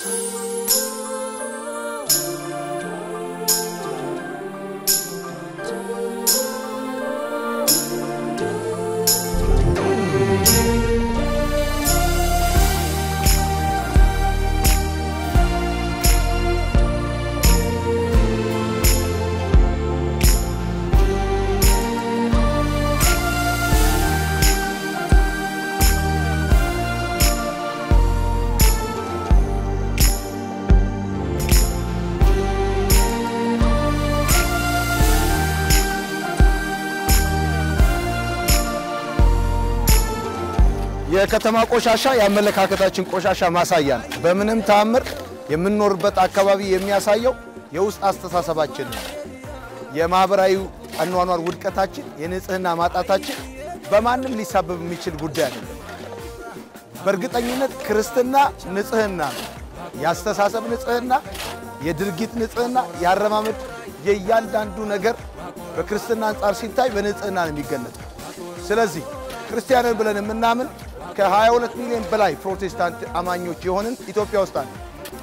የከተማ ቆሻሻ የአመለካከታችን ቆሻሻ ማሳያ ነው። በምንም ተአምር የምንኖርበት አካባቢ የሚያሳየው የውስጥ አስተሳሰባችን ነው። የማህበራዊ አኗኗር ውድቀታችን፣ የንጽህና ማጣታችን በማንም ሊሳበብ የሚችል ጉዳይ አይደለም። በእርግጠኝነት ክርስትና ንጽህና ነው። የአስተሳሰብ ንጽህና፣ የድርጊት ንጽህና፣ የአረማመድ የእያንዳንዱ ነገር በክርስትና አንጻር ሲታይ በንጽህና ነው የሚገለጠው። ስለዚህ ክርስቲያንን ብለን የምናምን ከ22 ሚሊዮን በላይ ፕሮቴስታንት አማኞች የሆንን ኢትዮጵያ ውስጥ አለ።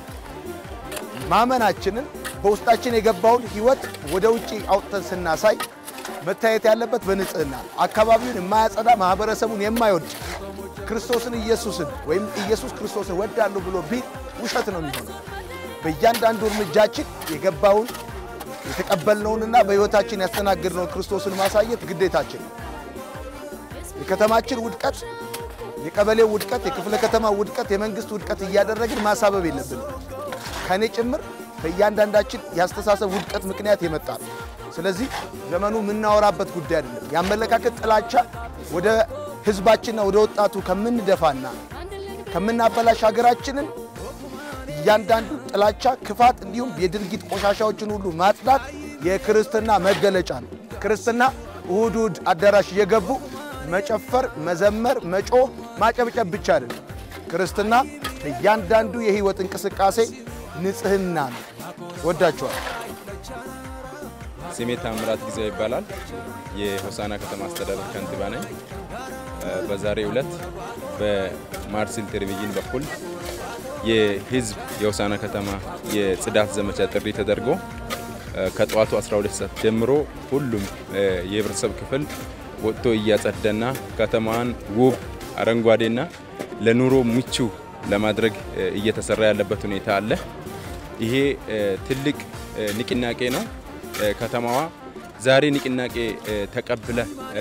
ማመናችንን በውስጣችን የገባውን ሕይወት ወደ ውጭ አውጥተን ስናሳይ መታየት ያለበት በንጽህና ነው። አካባቢውን የማያጸዳ ማህበረሰቡን የማይወድ ክርስቶስን ኢየሱስን ወይም ኢየሱስ ክርስቶስን ወዳለሁ ብሎ ቢል ውሸት ነው የሚሆነው። በእያንዳንዱ እርምጃችን የገባውን የተቀበልነውንና በሕይወታችን ያስተናገድነውን ክርስቶስን ማሳየት ግዴታችን ነው። የከተማችን ውድቀት፣ የቀበሌው ውድቀት፣ የክፍለ ከተማ ውድቀት፣ የመንግስት ውድቀት እያደረግን ማሳበብ የለብንም። ከእኔ ጭምር በእያንዳንዳችን የአስተሳሰብ ውድቀት ምክንያት የመጣ ነው። ስለዚህ ዘመኑ የምናወራበት ጉዳይ አይደለም። የአመለካከት ጥላቻ ወደ ህዝባችንና ወደ ወጣቱ ከምንደፋና ከምናበላሽ ሀገራችንን እያንዳንዱ ጥላቻ፣ ክፋት እንዲሁም የድርጊት ቆሻሻዎችን ሁሉ ማጽዳት የክርስትና መገለጫ ነው። ክርስትና እሁድ እሁድ አዳራሽ እየገቡ መጨፈር፣ መዘመር፣ መጮህ፣ ማጨብጨብ ብቻ አይደለም። ክርስትና እያንዳንዱ የህይወት እንቅስቃሴ ንጽህና ነው። ወዳችኋል። ስሜ ታምራት ጊዜው ይባላል። የሆሳና ከተማ አስተዳደር ከንቲባ ነኝ። በዛሬው ዕለት በማርሲል ቴሌቪዥን በኩል የህዝብ የሆሳና ከተማ የጽዳት ዘመቻ ጥሪ ተደርጎ ከጠዋቱ 12 ሰዓት ጀምሮ ሁሉም የህብረተሰብ ክፍል ወጥቶ እያጸዳና ከተማዋን ውብ አረንጓዴና ለኑሮ ምቹ ለማድረግ እየተሰራ ያለበት ሁኔታ አለ። ይሄ ትልቅ ንቅናቄ ነው። ከተማዋ ዛሬ ንቅናቄ ተቀብለ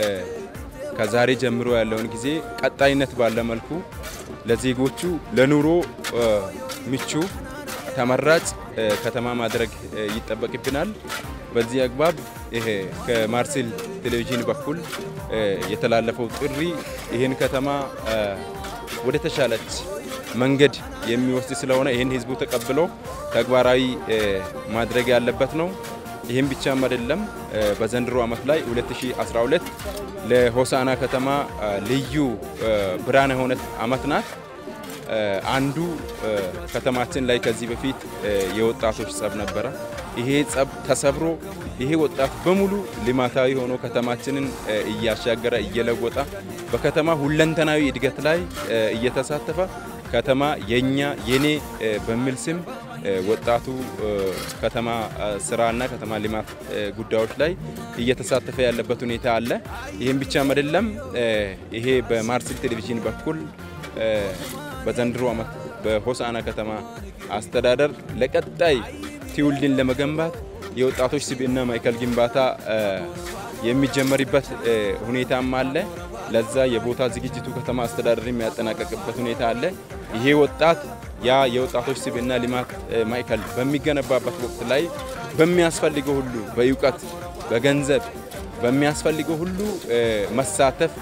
ከዛሬ ጀምሮ ያለውን ጊዜ ቀጣይነት ባለ መልኩ ለዜጎቹ ለኑሮ ምቹ ተመራጭ ከተማ ማድረግ ይጠበቅብናል። በዚህ አግባብ ይሄ ከማርሴል ቴሌቪዥን በኩል የተላለፈው ጥሪ ይህን ከተማ ወደ ተሻለች መንገድ የሚወስድ ስለሆነ ይህን ህዝቡ ተቀብሎ ተግባራዊ ማድረግ ያለበት ነው። ይህም ብቻም አይደለም። በዘንድሮ ዓመት ላይ 2012 ለሆሳና ከተማ ልዩ ብርሃን የሆነ ዓመት ናት። አንዱ ከተማችን ላይ ከዚህ በፊት የወጣቶች ጸብ ነበረ። ይሄ ጸብ ተሰብሮ ይሄ ወጣት በሙሉ ልማታዊ ሆኖ ከተማችንን እያሻገረ እየለወጠ በከተማ ሁለንተናዊ እድገት ላይ እየተሳተፈ ከተማ የኛ የኔ በሚል ስም ወጣቱ ከተማ ስራና ከተማ ልማት ጉዳዮች ላይ እየተሳተፈ ያለበት ሁኔታ አለ። ይህም ብቻም አይደለም። ይሄ በማርሲል ቴሌቪዥን በኩል በዘንድሮ ዓመት በሆሳና ከተማ አስተዳደር ለቀጣይ ትውልድን ለመገንባት የወጣቶች ስብዕና ማዕከል ግንባታ የሚጀመርበት ሁኔታም አለ። ለዛ የቦታ ዝግጅቱ ከተማ አስተዳደር የሚያጠናቀቅበት ሁኔታ አለ። ይሄ ወጣት ያ የወጣቶች ስብዕና ልማት ማዕከል በሚገነባበት ወቅት ላይ በሚያስፈልገው ሁሉ በእውቀት፣ በገንዘብ በሚያስፈልገው ሁሉ መሳተፍ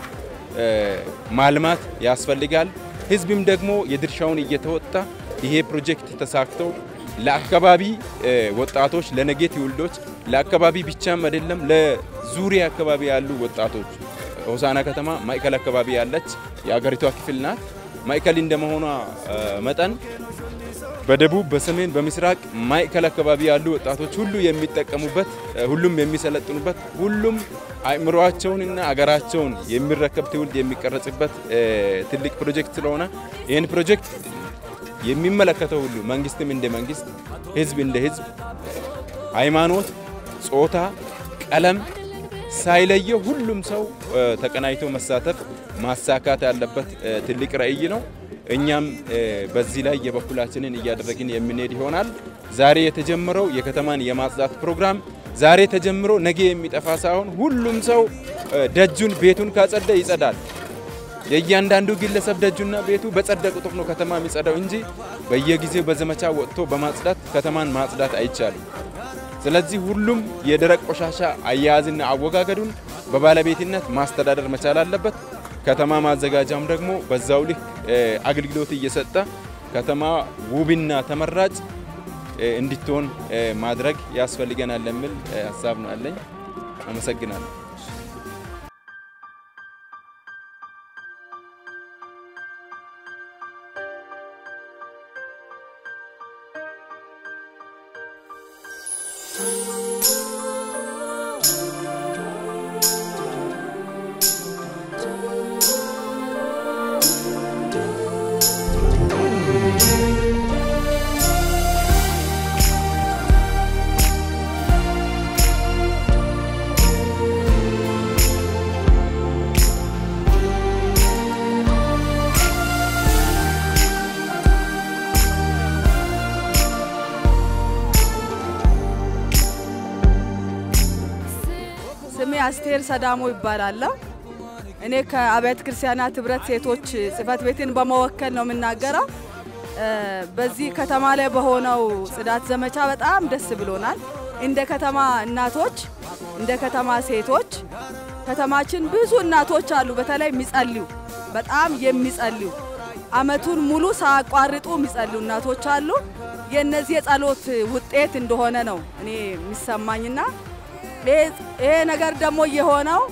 ማልማት ያስፈልጋል። ህዝብም ደግሞ የድርሻውን እየተወጣ ይሄ ፕሮጀክት ተሳክተው ለአካባቢ ወጣቶች ለነገ ትውልዶች ለአካባቢ ብቻም አይደለም ለዙሪያ አካባቢ ያሉ ወጣቶች ሆሳና ከተማ ማዕከል አካባቢ ያለች የአገሪቷ ክፍል ናት። ማዕከል እንደመሆኗ መጠን በደቡብ፣ በሰሜን፣ በምስራቅ ማዕከል አካባቢ ያሉ ወጣቶች ሁሉ የሚጠቀሙበት፣ ሁሉም የሚሰለጥኑበት፣ ሁሉም አእምሯቸውንና አገራቸውን የሚረከብ ትውልድ የሚቀረጽበት ትልቅ ፕሮጀክት ስለሆነ ይህን ፕሮጀክት የሚመለከተው ሁሉ መንግስትም እንደ መንግስት፣ ህዝብ እንደ ህዝብ፣ ሃይማኖት፣ ጾታ፣ ቀለም ሳይለየው ሁሉም ሰው ተቀናይቶ መሳተፍ ማሳካት ያለበት ትልቅ ራዕይ ነው። እኛም በዚህ ላይ የበኩላችንን እያደረግን የምንሄድ ይሆናል። ዛሬ የተጀመረው የከተማን የማጽዳት ፕሮግራም ዛሬ ተጀምሮ ነገ የሚጠፋ ሳይሆን ሁሉም ሰው ደጁን ቤቱን ካጸዳ ይጸዳል። የእያንዳንዱ ግለሰብ ደጁና ቤቱ በጸዳ ቁጥር ነው ከተማ የሚጸዳው እንጂ በየጊዜው በዘመቻ ወጥቶ በማጽዳት ከተማን ማጽዳት አይቻልም። ስለዚህ ሁሉም የደረቅ ቆሻሻ አያያዝና አወጋገዱን በባለቤትነት ማስተዳደር መቻል አለበት። ከተማ ማዘጋጃም ደግሞ በዛው ልክ አገልግሎት እየሰጠ ከተማ ውብና ተመራጭ እንድትሆን ማድረግ ያስፈልገናል የሚል ሀሳብ ነው ያለኝ። አመሰግናለሁ። ስሜ አስቴር ሰዳሞ ይባላለሁ። እኔ ከአብያተ ክርስቲያናት ህብረት ሴቶች ጽህፈት ቤትን በመወከል ነው የምናገረው። በዚህ ከተማ ላይ በሆነው ጽዳት ዘመቻ በጣም ደስ ብሎናል። እንደ ከተማ እናቶች፣ እንደ ከተማ ሴቶች ከተማችን ብዙ እናቶች አሉ፣ በተለይ የሚጸልዩ በጣም የሚጸልዩ አመቱን ሙሉ ሳያቋርጡ የሚጸልዩ እናቶች አሉ። የእነዚህ የጸሎት ውጤት እንደሆነ ነው እኔ የሚሰማኝና ይሄ ነገር ደግሞ የሆነው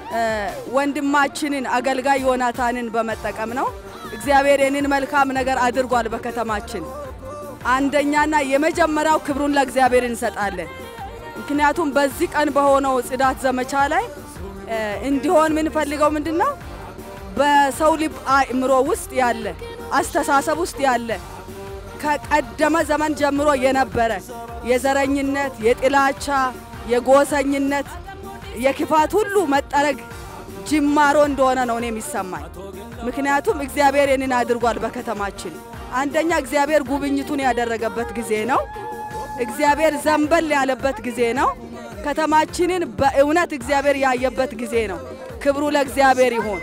ወንድማችንን አገልጋይ ዮናታንን በመጠቀም ነው። እግዚአብሔር ይህንን መልካም ነገር አድርጓል በከተማችን። አንደኛና የመጀመሪያው ክብሩን ለእግዚአብሔር እንሰጣለን። ምክንያቱም በዚህ ቀን በሆነው ጽዳት ዘመቻ ላይ እንዲሆን የምንፈልገው ምንድን ነው? በሰው ልብ አእምሮ ውስጥ ያለ አስተሳሰብ ውስጥ ያለ ከቀደመ ዘመን ጀምሮ የነበረ የዘረኝነት፣ የጥላቻ፣ የጎሰኝነት፣ የክፋት ሁሉ መጠረግ ጅማሮ እንደሆነ ነው እኔ የሚሰማኝ። ምክንያቱም እግዚአብሔር ይህንን አድርጓል በከተማችን። አንደኛ እግዚአብሔር ጉብኝቱን ያደረገበት ጊዜ ነው። እግዚአብሔር ዘንበል ያለበት ጊዜ ነው። ከተማችንን በእውነት እግዚአብሔር ያየበት ጊዜ ነው። ክብሩ ለእግዚአብሔር ይሁን።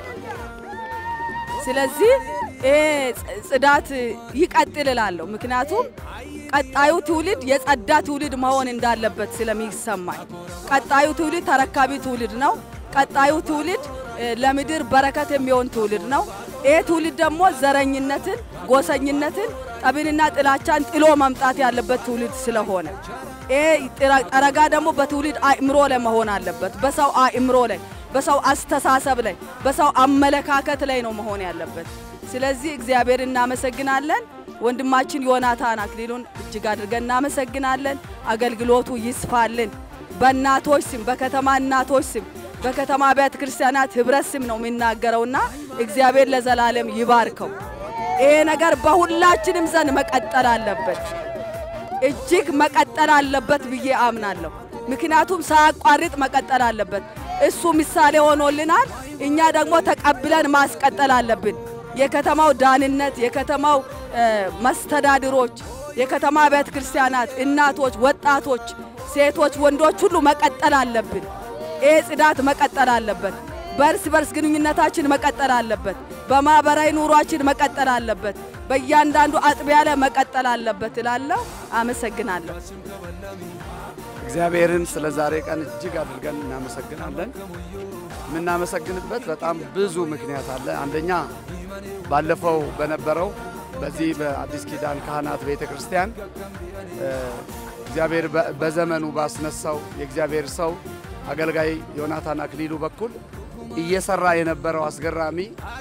ስለዚህ ይሄ ጽዳት ይቀጥል እላለሁ። ምክንያቱም ቀጣዩ ትውልድ የጸዳ ትውልድ መሆን እንዳለበት ስለሚሰማኝ፣ ቀጣዩ ትውልድ ተረካቢ ትውልድ ነው። ቀጣዩ ትውልድ ለምድር በረከት የሚሆን ትውልድ ነው። ይሄ ትውልድ ደግሞ ዘረኝነትን፣ ጎሰኝነትን፣ ጠብንና ጥላቻን ጥሎ መምጣት ያለበት ትውልድ ስለሆነ ይሄ ጠረጋ ደግሞ በትውልድ አእምሮ ላይ መሆን አለበት። በሰው አእምሮ ላይ፣ በሰው አስተሳሰብ ላይ፣ በሰው አመለካከት ላይ ነው መሆን ያለበት። ስለዚህ እግዚአብሔር እናመሰግናለን። ወንድማችን ዮናታን አክሊሉን እጅግ አድርገን እናመሰግናለን። አገልግሎቱ ይስፋልን። በእናቶች ስም፣ በከተማ እናቶች ስም፣ በከተማ አብያተ ክርስቲያናት ህብረት ስም ነው የሚናገረውና እግዚአብሔር ለዘላለም ይባርከው። ይሄ ነገር በሁላችንም ዘንድ መቀጠል አለበት፣ እጅግ መቀጠል አለበት ብዬ አምናለሁ። ምክንያቱም ሳያቋርጥ መቀጠል አለበት። እሱ ምሳሌ ሆኖልናል። እኛ ደግሞ ተቀብለን ማስቀጠል አለብን። የከተማው ዳንነት፣ የከተማው መስተዳድሮች፣ የከተማ አብያተ ክርስቲያናት እናቶች፣ ወጣቶች፣ ሴቶች፣ ወንዶች ሁሉ መቀጠል አለብን። ይህ ጽዳት መቀጠል አለበት። በእርስ በርስ ግንኙነታችን መቀጠል አለበት። በማህበራዊ ኑሯችን መቀጠል አለበት። በእያንዳንዱ አጥቢያ ላይ መቀጠል አለበት እላለሁ። አመሰግናለሁ። እግዚአብሔርን ስለ ዛሬ ቀን እጅግ አድርገን እናመሰግናለን። የምናመሰግንበት በጣም ብዙ ምክንያት አለ። አንደኛ ባለፈው በነበረው በዚህ በአዲስ ኪዳን ካህናት ቤተ ክርስቲያን እግዚአብሔር በዘመኑ ባስነሳው የእግዚአብሔር ሰው አገልጋይ ዮናታን አክሊሉ በኩል እየሰራ የነበረው አስገራሚ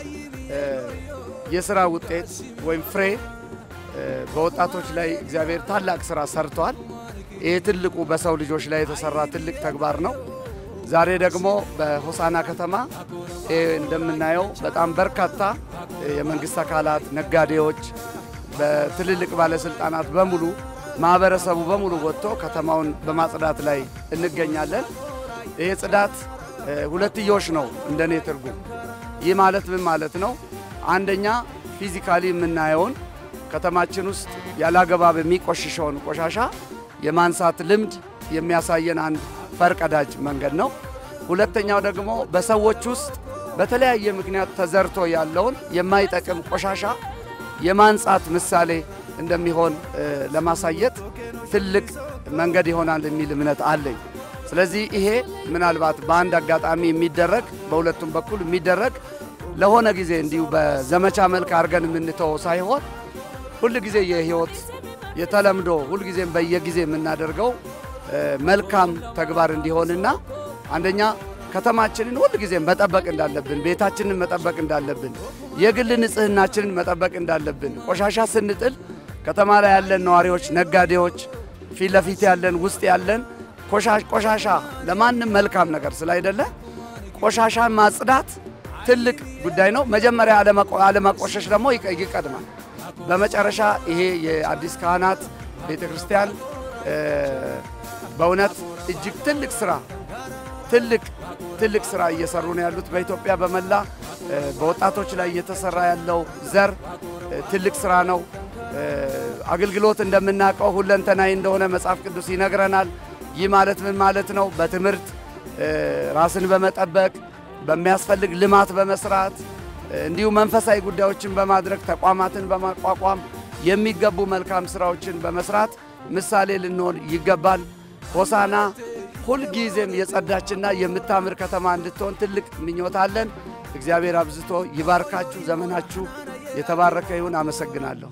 የስራ ውጤት ወይም ፍሬ በወጣቶች ላይ እግዚአብሔር ታላቅ ስራ ሰርቷል። ይህ ትልቁ በሰው ልጆች ላይ የተሰራ ትልቅ ተግባር ነው። ዛሬ ደግሞ በሆሳና ከተማ እንደምናየው በጣም በርካታ የመንግስት አካላት፣ ነጋዴዎች፣ በትልልቅ ባለስልጣናት በሙሉ ማህበረሰቡ በሙሉ ወጥቶ ከተማውን በማጽዳት ላይ እንገኛለን። ይሄ ጽዳት ሁለትዮሽ ነው እንደኔ ትርጉም። ይህ ማለት ምን ማለት ነው? አንደኛ ፊዚካሊ የምናየውን ከተማችን ውስጥ ያላገባብ የሚቆሽሸውን ቆሻሻ የማንሳት ልምድ የሚያሳየን አንድ ፈርቀዳጅ መንገድ ነው። ሁለተኛው ደግሞ በሰዎች ውስጥ በተለያየ ምክንያት ተዘርቶ ያለውን የማይጠቅም ቆሻሻ የማንጻት ምሳሌ እንደሚሆን ለማሳየት ትልቅ መንገድ ይሆናል የሚል እምነት አለኝ። ስለዚህ ይሄ ምናልባት በአንድ አጋጣሚ የሚደረግ በሁለቱም በኩል የሚደረግ ለሆነ ጊዜ እንዲሁ በዘመቻ መልክ አድርገን የምንተወው ሳይሆን ሁል ጊዜ የህይወት የተለምዶ ሁልጊዜም በየጊዜ የምናደርገው መልካም ተግባር እንዲሆንና አንደኛ ከተማችንን ሁልጊዜም መጠበቅ እንዳለብን፣ ቤታችንን መጠበቅ እንዳለብን፣ የግል ንጽህናችንን መጠበቅ እንዳለብን ቆሻሻ ስንጥል ከተማ ላይ ያለን ነዋሪዎች፣ ነጋዴዎች፣ ፊት ለፊት ያለን ውስጥ ያለን ቆሻሻ ለማንም መልካም ነገር ስላይደለ ቆሻሻን ማጽዳት ትልቅ ጉዳይ ነው። መጀመሪያ አለማቆሸሽ ደግሞ ይቀድማል። በመጨረሻ ይሄ የአዲስ ካህናት ቤተ ክርስቲያን በእውነት እጅግ ትልቅ ስራ ትልቅ ትልቅ ስራ እየሰሩ ነው ያሉት። በኢትዮጵያ በመላ በወጣቶች ላይ እየተሰራ ያለው ዘር ትልቅ ስራ ነው። አገልግሎት እንደምናውቀው ሁለንተናዊ እንደሆነ መጽሐፍ ቅዱስ ይነግረናል። ይህ ማለት ምን ማለት ነው? በትምህርት ራስን በመጠበቅ በሚያስፈልግ ልማት በመስራት እንዲሁም መንፈሳዊ ጉዳዮችን በማድረግ ተቋማትን በማቋቋም የሚገቡ መልካም ስራዎችን በመስራት ምሳሌ ልንሆን ይገባል። ሆሳና ሁልጊዜም የጸዳችና የምታምር ከተማ እንድትሆን ትልቅ ምኞት አለን። እግዚአብሔር አብዝቶ ይባርካችሁ። ዘመናችሁ የተባረከ ይሁን። አመሰግናለሁ።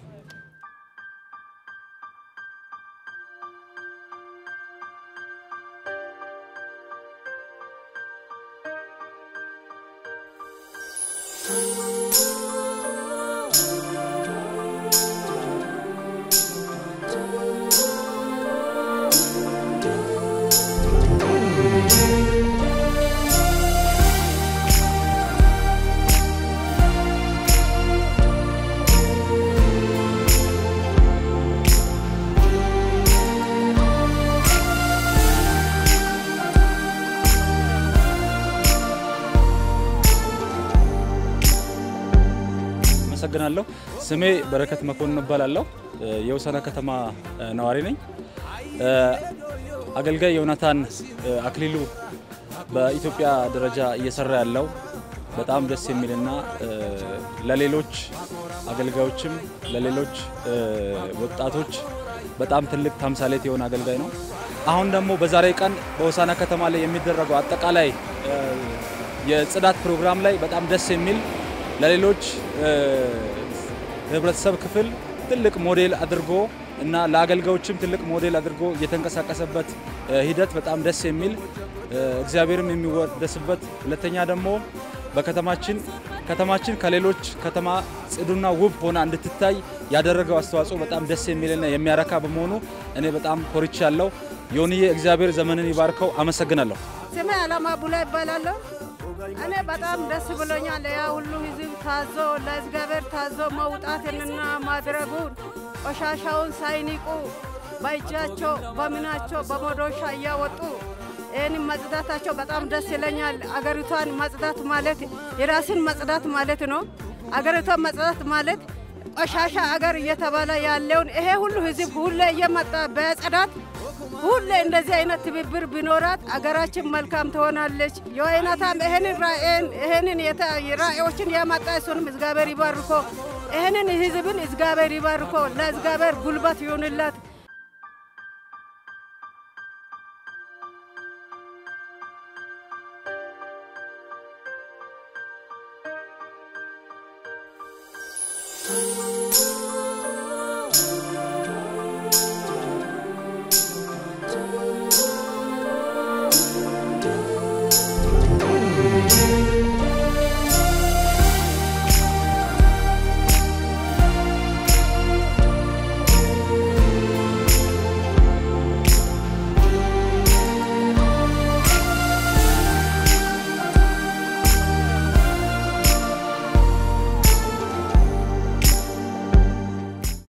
አመሰግናለሁ። ስሜ በረከት መኮንን እባላለሁ። የሆሳዕና ከተማ ነዋሪ ነኝ። አገልጋይ ዮናታን አክሊሉ በኢትዮጵያ ደረጃ እየሰራ ያለው በጣም ደስ የሚልና ለሌሎች አገልጋዮችም ለሌሎች ወጣቶች በጣም ትልቅ ተምሳሌት የሆነ አገልጋይ ነው። አሁን ደግሞ በዛሬ ቀን በሆሳዕና ከተማ ላይ የሚደረገው አጠቃላይ የጽዳት ፕሮግራም ላይ በጣም ደስ የሚል ለሌሎች ህብረተሰብ ክፍል ትልቅ ሞዴል አድርጎ እና ለአገልጋዮችም ትልቅ ሞዴል አድርጎ የተንቀሳቀሰበት ሂደት በጣም ደስ የሚል እግዚአብሔርም የሚወደስበት፣ ሁለተኛ ደግሞ በከተማችን ከተማችን ከሌሎች ከተማ ጽዱና ውብ ሆና እንድትታይ ያደረገው አስተዋጽኦ በጣም ደስ የሚልና የሚያረካ በመሆኑ እኔ በጣም ኮርቻለሁ። ዮንዬ እግዚአብሔር ዘመንን ይባርከው። አመሰግናለሁ። ስሜ አላማ ቡላ ይባላለሁ። እኔ በጣም ደስ ብሎኛል። ያ ሁሉ ህዝብ ታዞ ለእግዚአብሔር ታዞ መውጣትንና ማድረጉን ቆሻሻውን ሳይኒቁ በእጃቸው በምናቸው በመዶሻ እያወጡ ይህንን መጽዳታቸው በጣም ደስ ይለኛል። አገሪቷን መጽዳት ማለት የራስን መጽዳት ማለት ነው። አገሪቷን መጽዳት ማለት ቆሻሻ አገር እየተባለ ያለውን ይሄ ሁሉ ህዝብ ሁሌ እየመጣ በጽዳት ሁሌ እንደዚህ አይነት ትብብር ቢኖራት አገራችን መልካም ትሆናለች። የወይነታም ይህንን ራእይን ይህንን ራእዮችን ያመጣ እሱንም እግዚአብሔር ይባርኮ፣ ይህንን ህዝብን እግዚአብሔር ይባርኮ፣ ለእግዚአብሔር ጉልበት ይሁንላት። Thank you.